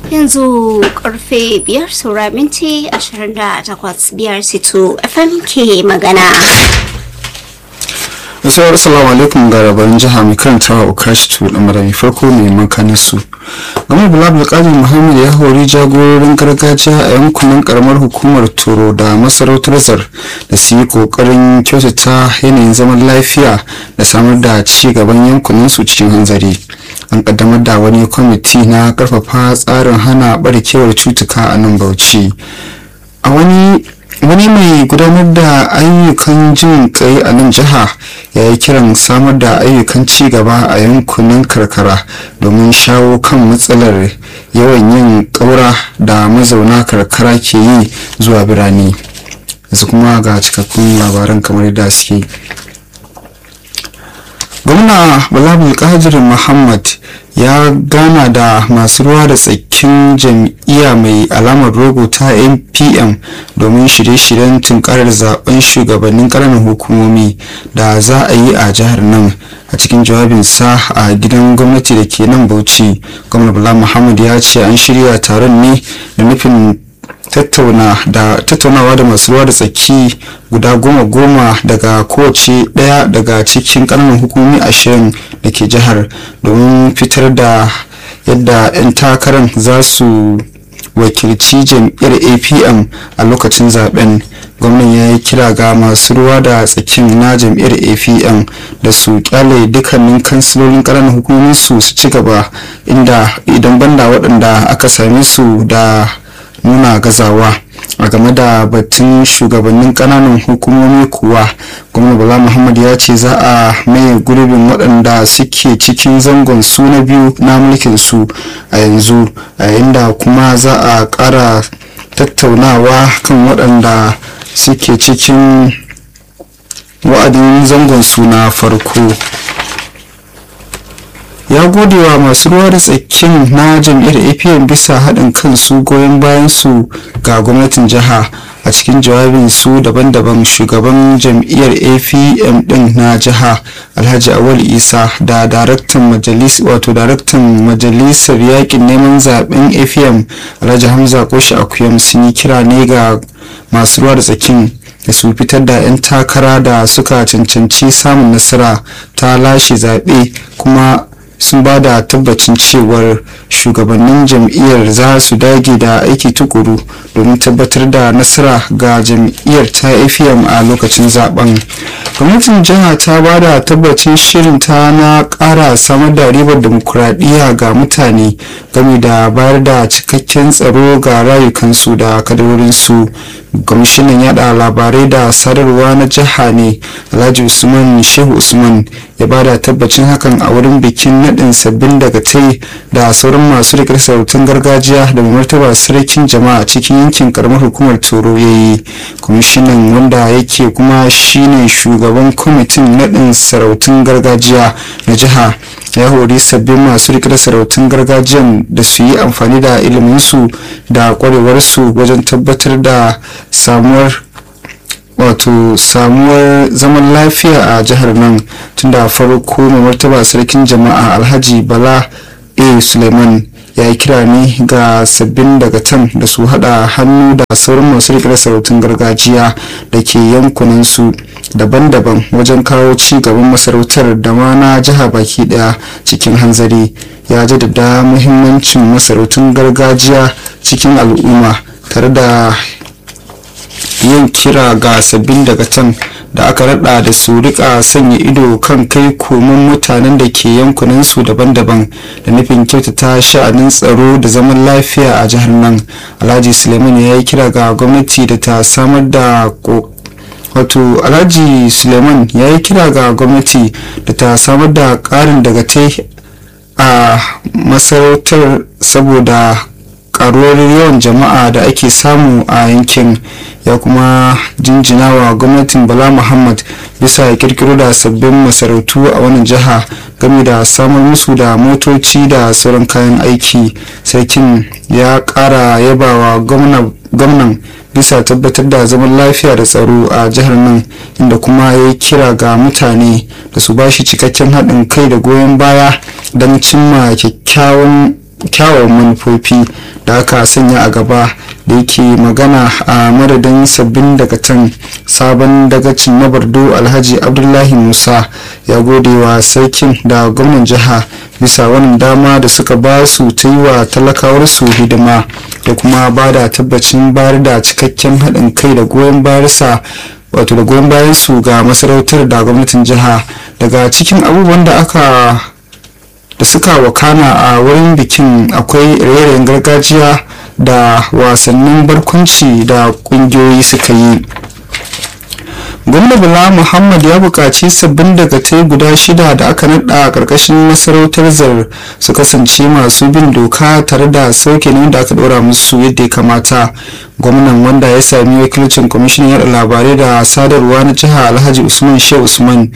yanzu karfe biyar saura minti ashirin da takwas biyar situ fm ke magana Assalamu assalamu alaikum ga rabarin jiha mai karantawa Ukashi tu da marami farko mai makanin su. Gamar Bala Abdulkadir Muhammad ya hori jagororin gargajiya a yankunan karamar hukumar Toro da masarautar Zar da su yi kokarin kyautata yanayin zaman lafiya da samar da ci gaban yankunan su cikin hanzari. An kaddamar da wani kwamiti na karfafa tsarin hana barkewar cutuka a nan Bauchi. A wani wani mai gudanar da ayyukan jin kai a nan jiha ya yi kiran samar da ayyukan ci gaba a yankunan karkara domin shawo kan matsalar yawan yin ƙaura da mazauna karkara ke yi zuwa birane yanzu kuma ga cikakkun labaran kamar yadda suke gwamna balabul kadir muhammad ya gana da masu ruwa da tsakin jam'iyya mai alamar rogo ta npm domin shirye-shiryen tunkarar zaben shugabannin ƙananan hukumomi da za a yi a jihar nan a cikin jawabinsa a gidan gwamnati da ke nan bauchi gwamna bala muhammad ya ce an shirya taron ne da nufin tattaunawa da masu ruwa da tsaki guda goma goma daga kowace daya daga cikin kananan hukumomi ashirin da ke jihar domin fitar da yadda 'yan takarar za su wakilci jam'iyyar apm a lokacin zaben gwamnan ya yi kira ga masu ruwa da tsakin na jam'iyyar apm da su kyale dukkanin kansilolin ƙananan hukumomin su su ci gaba inda idan banda waɗanda aka same su da nuna gazawa a game da batun shugabannin kananan hukumomi kuwa gwamna bala muhammad ya ce za a maye gurbin waɗanda suke cikin zangon su na biyu na mulkin su a yanzu a yayin da kuma za a ƙara tattaunawa kan waɗanda suke cikin wa'adin zangon su na farko ya gode wa masu ruwa da tsakin na jam'iyyar apm bisa haɗin kansu goyon bayan su ga gwamnatin jiha a cikin jawabin su daban-daban shugaban jam'iyyar apm din na jiha alhaji awal isa da daraktan majalis wato daraktan majalisar yakin neman zaben apm alhaji hamza koshi akuyam sun yi kira ne ga masu ruwa da tsakin da su fitar da 'yan takara da suka cancanci samun nasara ta lashe zaɓe kuma sun ba da tabbacin cewar shugabannin jam'iyyar za su dage da aiki tukuru domin tabbatar da nasara ga jam'iyyar ta afm a lokacin zaben gwamnatin jiha ta ba da tabbacin shirin ta na kara samar da ribar demokuraɗiyya ga mutane game da bayar da cikakken tsaro ga rayukansu da kadarorinsu kwamishinan yada labarai da sadarwa na jiha ne alhaji usman shehu usman ya bada tabbacin hakan a wurin bikin nadin sabbin dagatai da sauran masu rikar sarautun gargajiya da mai martaba sarkin jama'a cikin yankin karamar hukumar toro ya yi kwamishinan wanda yake kuma shine shugaban kwamitin nadin sarautun gargajiya na jiha ya hori sabbin masu rikar sarautun gargajiyan da su yi amfani da iliminsu da kwarewarsu wajen tabbatar da samuwar wato samuwar zaman lafiya a jihar nan tun da farko mai martaba sarkin jama'a alhaji bala a suleiman ya yi kira ne ga sabbin dagatan da su hada hannu da sauran masu rikar sarautun gargajiya da ke yankunansu daban-daban wajen kawo ci gaban masarautar da ma na jiha baki daya cikin hanzari ya jaddada muhimmancin masarautun gargajiya cikin al'umma tare da yin kira ga sabbin dagatan da aka rada da su rika sanya ido kan kai komin mutanen da ke yankunansu daban-daban da nufin kyautata sha'anin tsaro da zaman lafiya a jihar nan alhaji suleiman ya yi kira ga gwamnati da ta samar da wato alhaji suleiman ya yi kira ga gwamnati da ta samar da karin dagatai a masarautar saboda karuwar yawan jama'a da ake samu a yankin ya kuma jinjina wa gwamnatin bala muhammad bisa kirkiro da sabbin masarautu a wannan jiha game da samar musu da motoci da sauran kayan aiki sarkin ya kara yabawa gwamnan bisa tabbatar da zaman lafiya da tsaro a jihar nan inda kuma ya yi kira ga mutane da su bashi cikakken haɗin kai da goyon baya don cimma kyakkyawan kyawawan manufofi da aka sanya a gaba da yake magana a madadin sabbin dagatan sabon dagacin na bardo alhaji abdullahi musa ya gode wa sarkin da gwamnan jiha bisa wannan dama da suka ba su ta yi wa talakawarsu hidima da kuma ba da tabbacin bayar da cikakken haɗin kai da goyon bayarsa wato da goyon bayan su ga masarautar da gwamnatin jiha daga cikin abubuwan da aka da suka wakana a wurin bikin akwai rairayin gargajiya da wasannin barkwanci da kungiyoyi suka yi gwamna bala muhammad ya buƙaci sabbin dagatai guda shida da aka naɗa a ƙarƙashin masarautar zar su kasance masu bin doka tare da sauke ne da aka ɗora musu yadda ya kamata gwamnan wanda ya sami wakilcin kwamishinan yada labarai da sadarwa na jiha alhaji usman shehu usman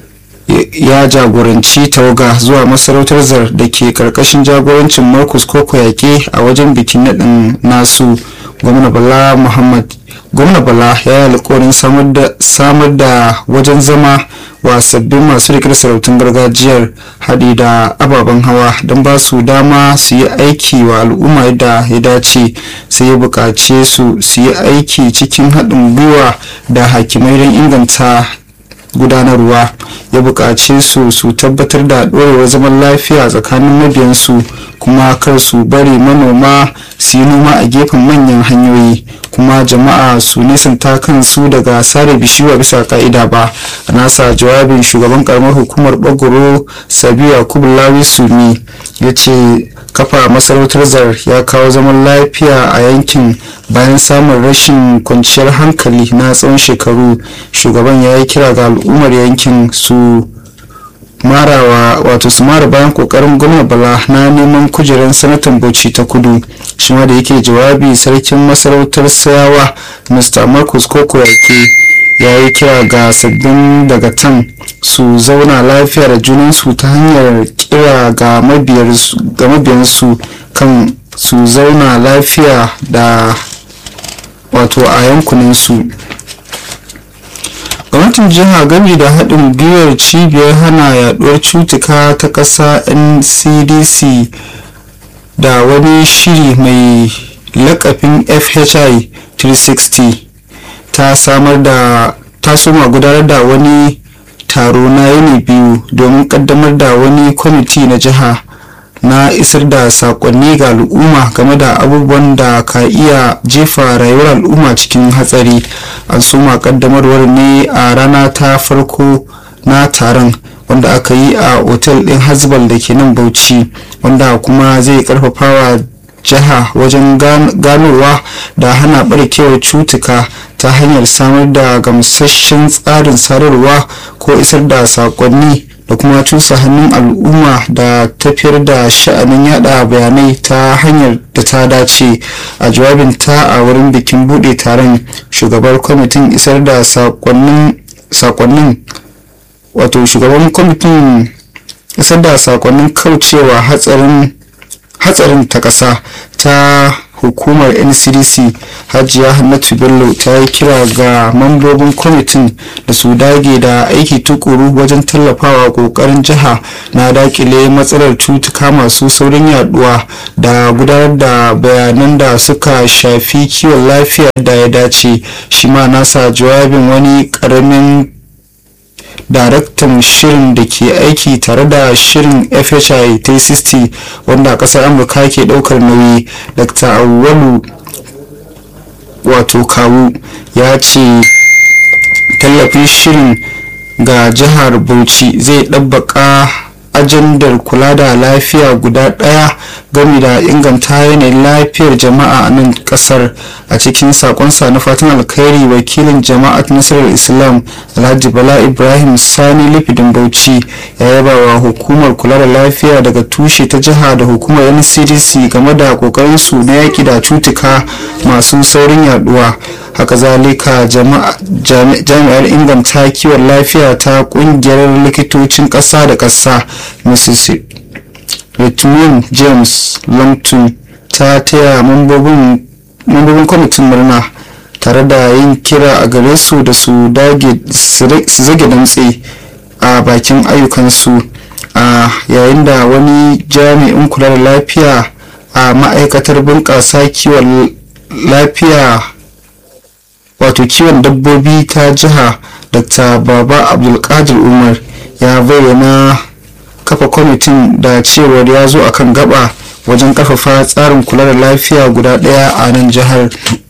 ya jagoranci tawaga zuwa masarautar zar da ke karkashin jagorancin marcus koko yaƙe a wajen bikin naɗin nasu gwamna bala muhammad gwamna bala ya yi alkawarin samar da wajen zama wa sabbin masu riƙe sarautun gargajiyar haɗi da ababen hawa don ba su dama su yi aiki wa al'umma yadda ya dace sai ya buƙace su su yi aiki cikin haɗin gwiwa da hakimai don inganta gudanarwa ya buƙace su su tabbatar da ɗorewar zaman lafiya tsakanin mabiyansu kuma kar su bari manoma su yi noma a gefen manyan hanyoyi kuma jama'a su nisanta kansu daga sare bishiyu bisa ka'ida ba a nasa jawabin shugaban karamar hukumar bagoro sabiya kubulawi sumi ya ce kafa masarautar zar ya kawo zaman lafiya a yankin bayan samun rashin kwanciyar hankali na tsawon shekaru shugaban ya yi kira ga al'ummar yankin su marawa wato su mara bayan kokarin gwamna bala na neman kujerar sanatan bauchi ta kudu shi ma da yake jawabi sarkin masarautar sayawa mr marcus koko yake ya yi kira ga sabbin dagatan su zauna lafiya da junansu ta hanyar kira ga mabiyansu kan su zauna lafiya da wato a yankuninsu gwamnatin jiha gami da haɗin gwiwar cibiyar hana yaduwar cutuka ta ƙasa ncdc da wani shiri mai lakafin fhi 360 ta samar da ta soma gudanar da wani taro na yini biyu domin kaddamar da wani kwamiti na jiha na isar da sakonni ga al'umma game da abubuwan da ka iya jefa rayuwar al'umma cikin hatsari an soma kaddamarwar ne a rana ta farko na taron wanda aka yi a otel ɗin hasbal da ke nan bauchi wanda kuma zai karfafawa jiha wajen ganowa da hana barkewar cutuka ta hanyar samar da gamsasshen tsarin sadarwa ko isar da sakonni da kuma cusa hannun al'umma da tafiyar da sha'anin yada bayanai ta hanyar da ta dace a jawabin ta a wurin bikin bude taron shugabar kwamitin isar da sakonnin wato shugaban kwamitin isar da sakonnin kaucewa hatsarin hatsarin ta ƙasa ta hukumar ncdc hajiya hannatu bello ta yi kira ga mambobin kwamitin da su dage da aiki tukuru wajen tallafawa kokarin jiha na dakile matsalar cutuka masu saurin yaduwa da gudanar da bayanan da suka shafi kiwon lafiya da ya dace shi ma nasa jawabin wani karamin daraktan shirin da ke aiki tare da shirin fhi 360 wanda kasar amurka ke daukar nauyi dr awwalu wato kawu ya ce tallafin shirin ga jihar bauchi zai ɗabbaka ajandar kula da lafiya guda ɗaya game da inganta yanayin lafiyar jama'a a nan kasar a cikin sakonsa na fatan alkhairi wakilin jama'at nasarar islam alhaji bala ibrahim sani lifidin bauchi ya yaba wa hukumar kula da lafiya daga tushe ta jiha da hukumar ncdc game da kokarin su na yaki da cutuka masu saurin yaduwa haka zalika jami'ar inganta kiwon lafiya ta kungiyar likitocin ƙasa da ƙasa mrs Ritmin James Longton ta taya mambobin kwamitin murna tare da yin kira a gare su da su dage su zage damtse a bakin ayyukansu a yayin da wani jami'in kula da lafiya a ma'aikatar bunƙasa kiwon lafiya wato kiwon dabbobi ta jiha dr baba abdulkadir umar ya bayyana kafa kwamitin da cewar ya zo akan gaba wajen karfafa tsarin kula da lafiya guda daya a nan jihar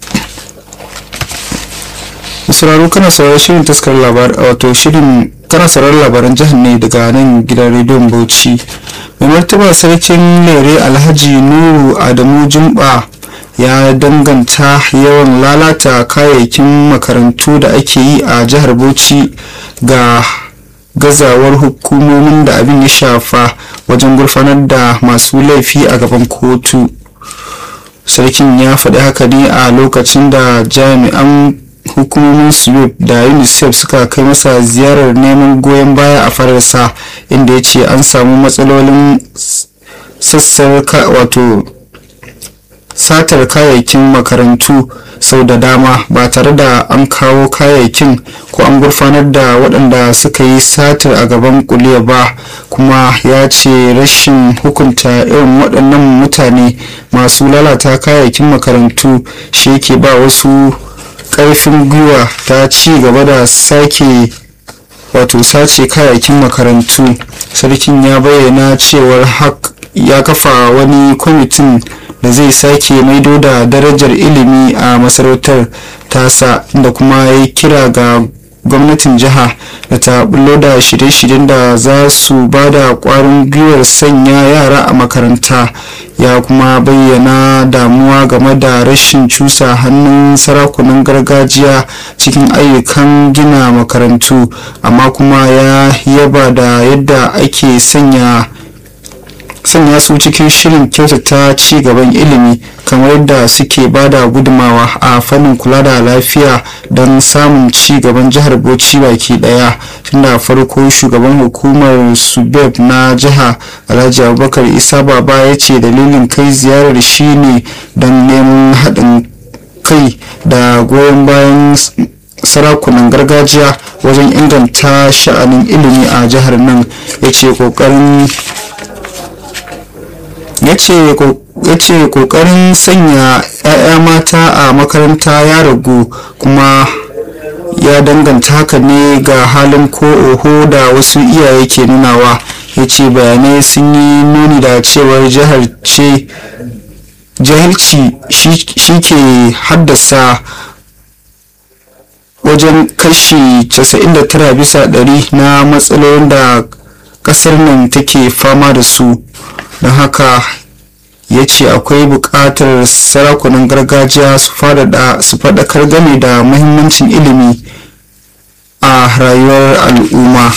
sauraro kana sauraron shirin taskar labar wato shirin kana sauraron labaran jihar ne daga nan gidan rediyon bauchi mai martaba sarkin lere alhaji nuru adamu jumba ya danganta yawan lalata kayayyakin makarantu da ake yi a jihar bauchi ga gazawar hukumomin da abin ya shafa wajen gurfanar da masu laifi a gaban kotu sarkin ya faɗi haka ne a lokacin da jami'an hukumomin swip da unicef suka kai masa ziyarar neman goyon baya a fararsa inda ya ce an samu matsalolin sassar wato satar kayayyakin makarantu sau da dama ba tare da an kawo kayayyakin ko an gurfanar da waɗanda suka yi satar a gaban kuliya ba kuma ya ce rashin hukunta irin waɗannan mutane masu lalata kayayyakin makarantu shi yake ba wasu ƙarfin gwiwa ta ci gaba da sake wato sace kayayyakin makarantu sarkin ya bayyana cewar ya kafa wani kwamitin da zai sake maido da darajar ilimi a masarautar tasa da kuma ya kira ga gwamnatin jiha da ta bullo da shirye-shiryen da za su ba da kwarin gwiwar sanya yara a makaranta ya kuma bayyana damuwa game da rashin cusa hannun sarakunan gargajiya cikin ayyukan gina makarantu amma kuma ya yaba da yadda ake sanya sanya su cikin shirin kyautata ci gaban ilimi kamar yadda suke bada gudumawa a fannin kula da lafiya don samun ci gaban jihar bauchi baki daya tunda farko shugaban hukumar subeb na jiha alhaji abubakar isa baba ya ce dalilin kai ziyarar shine don neman haɗin kai da goyon bayan sarakunan gargajiya wajen inganta sha'anin ilimi a jihar nan ya ce ƙoƙarin ya ce kokarin sanya 'ya'ya mata a makaranta ya ragu kuma ya danganta haka ne ga halin ko oho da wasu iyaye ke nunawa ya ce bayanai sun yi nuni da cewar jihar ce jahilci shi ke haddasa wajen kashi 99 bisa ɗari na matsalolin da ƙasar nan take fama da su don haka ya ce akwai buƙatar sarakunan gargajiya su faɗakar game da muhimmancin ilimi a rayuwar al'umma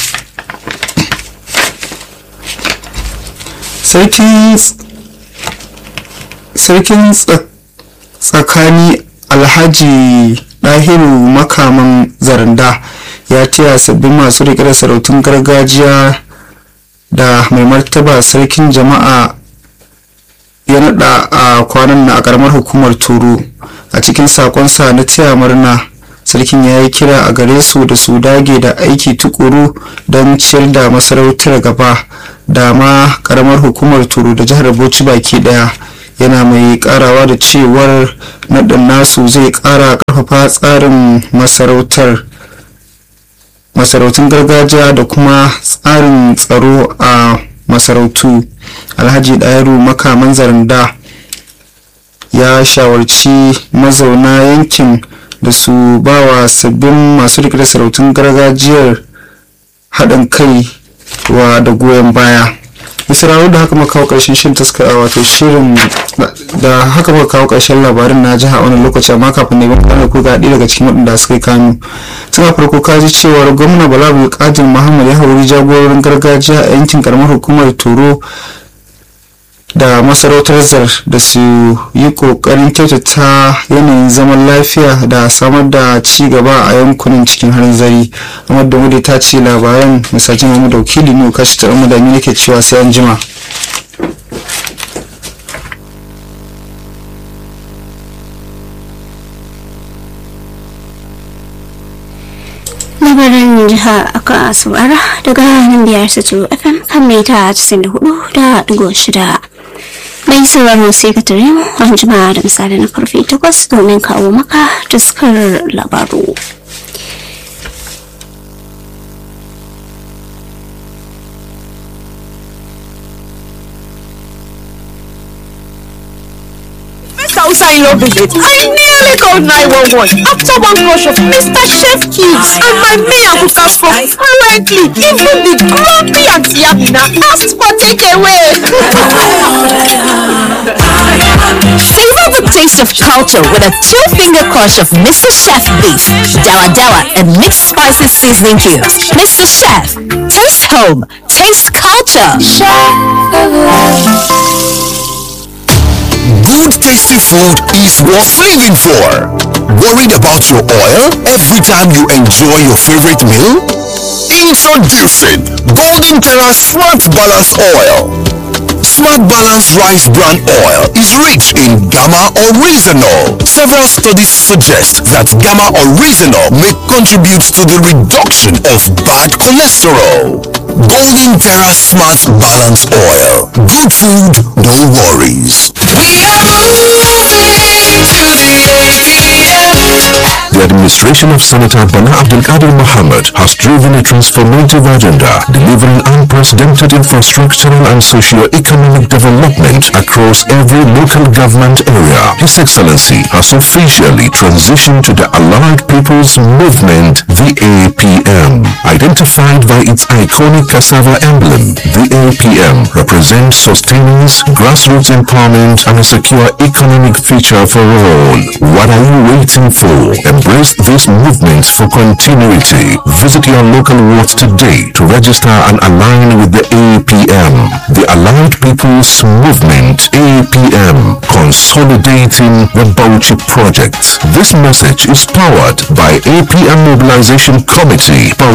sarkin tsakani alhaji ɗahiru makaman zaranda ya taya sabbin masu riƙe da sarautun gargajiya da mai martaba sarkin jama'a ya nada a kwanan na a karamar hukumar turu a cikin sakonsa na taya murna sarkin ya yi kira a gare su da su dage da aiki tukuru don ciyar da masarautar gaba da ma karamar hukumar turu da jihar bauchi baki daya yana mai karawa da cewar naɗin nasu zai kara karfafa tsarin masarautar masarautun gargajiya da kuma tsarin tsaro a masarautu alhaji ɗayaru makaman zaranda ya shawarci mazauna yankin da su bawa sabbin masu rike da sarautun gargajiyar haɗin kai wa da goyon baya misrawo da haka muka kawo ƙarshen shirin taska wato shirin da haka muka kawo ƙarshen labarin na jiha wani lokaci amma kafin ne ban ko ga daga cikin waɗanda suka yi kanu tun a farko ka ji cewar gwamna bala bulkadir muhammad ya hauri jagororin gargajiya a yankin karamar hukumar toro da masarautar zar da su yi kokarin kyautata yanayin zaman lafiya da samar da ci gaba a yankunan cikin hanzari amma da mu ta ce labaran misajin mu da wakili ne kashi ta mu da mi nake cewa sai an jima labaran jiha aka saurara daga nan biyar su fm kan mita 94.6 mai sauraro sai ka tare mu an jima da misali na karfe 8 domin kawo maka taskar labaru Hausa in love visit. I nearly called 911 after one rush of Mr. Chef Kids and my mayor who comes from fluently. Even the grumpy Auntie Amina asked for takeaway. Savor the taste of culture with a two-finger crush of Mr. Chef beef, dawa dawa, and mixed spices seasoning cubes. Mr. Chef, taste home, taste culture. Good tasty food is worth saving for. Worried about your oil every time you enjoy your favorite meal? Introducing Golden Terra Smart Balance Oil. Smart Balance Rice Bran Oil is rich in gamma oryzanol. Several studies suggest that gamma oryzanol may contribute to the reduction of bad cholesterol. Golden Terra Smart Balance Oil. Good food, no worries. The administration of Senator Bana Abdulkadir Mohammed has driven a transformative agenda, delivering unprecedented infrastructural and socio-economic development across every local government area. His Excellency has officially transitioned to the Allied People's Movement, the APM. Identified by its iconic cassava emblem, the APM represents sustenance, grassroots empowerment, and a secure economic future for all. What are you waiting for? Embrace this movement for continuity. Visit your local ward today to register and align with the APM. The Allied People's Movement, APM, consolidating the Bauchi Project. This message is powered by APM Mobilization Committee, Bauchi.